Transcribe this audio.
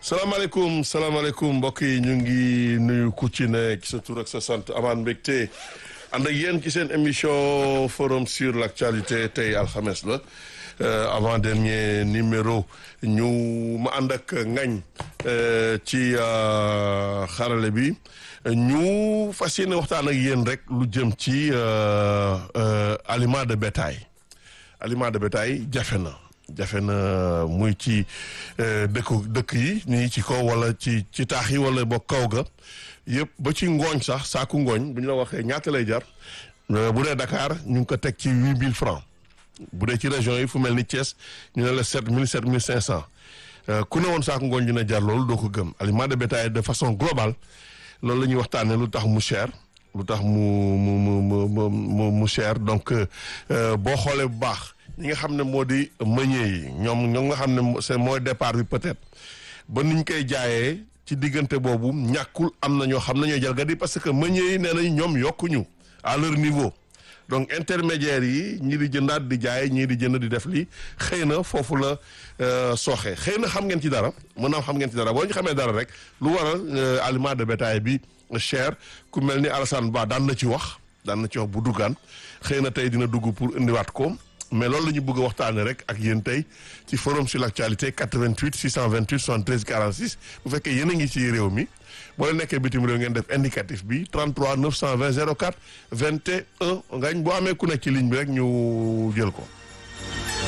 salaamaaleykum salaamaaleykum mbokk yi ñu ngi nuyu ku ci ne ci sa tur ak sa sant amaan mbégte ànd ak yéen ci seen émission forum sur l' actualité tey alxames la avant dernier numéro ñu ma ànd ak ngañ ci xarale bi ñu fas yéene waxtaan ak yéen rek lu jëm ci aliment de bétail aliment de bétail jafe na jafe na muy ci dëkku dëkk yi nii ci kaw wala ci ci taax yi wala ba kaw ga yëpp ba ci ngooñ sax saaku ngooñ bu ñu la waxee ñaata lay jar bu dee Dakar ñu ngi ko teg ci huit mille francs bu dee ci région yi fu mel ni Thiès ñu ne la sept mille sept mille cinq cent ku ne woon saaku ngooñ dina jar loolu doo ko gëm aliment de bétail de façon globale loolu la ñuy waxtaanee lu tax mu cher lu tax mu mu mu mu mu cher donc boo xoolee bu baax. ñi nga xam ne moo di meññee yi ñoom ñoom nga xam ne c'est mooy départ bi peut-être ba niñ koy jaayee ci diggante boobu ñàkkul am na ñoo xam ne ñooy jalgati parce que meññee yi nee nañ ñoom yokkuñu à leur niveau donc intermédiaires yi ñii di jëndaat di jaay ñii di jënd di def lii xëy na foofu la sooxee xëy na xam ngeen ci dara mën naa xam ngeen ci dara boo ñu xamee dara rek lu waral aliment de bétail bi cher ku mel ni Alassane Ba daan na ci wax daan na ci wax bu duggaan xëy na tey dina dugg pour indiwaat ko. mais loolu la ñu bëgg a waxtaanee rek ak yéen tey ci forum sur l' actualité 88 628 73 46 bu fekkee yéen a ngi ci réew mi boo leen nekkee bitim réew ngeen def indicatif bi 33 920 04 21 ngañ boo amee ku nekk ci ligne bi rek ñu jël ko.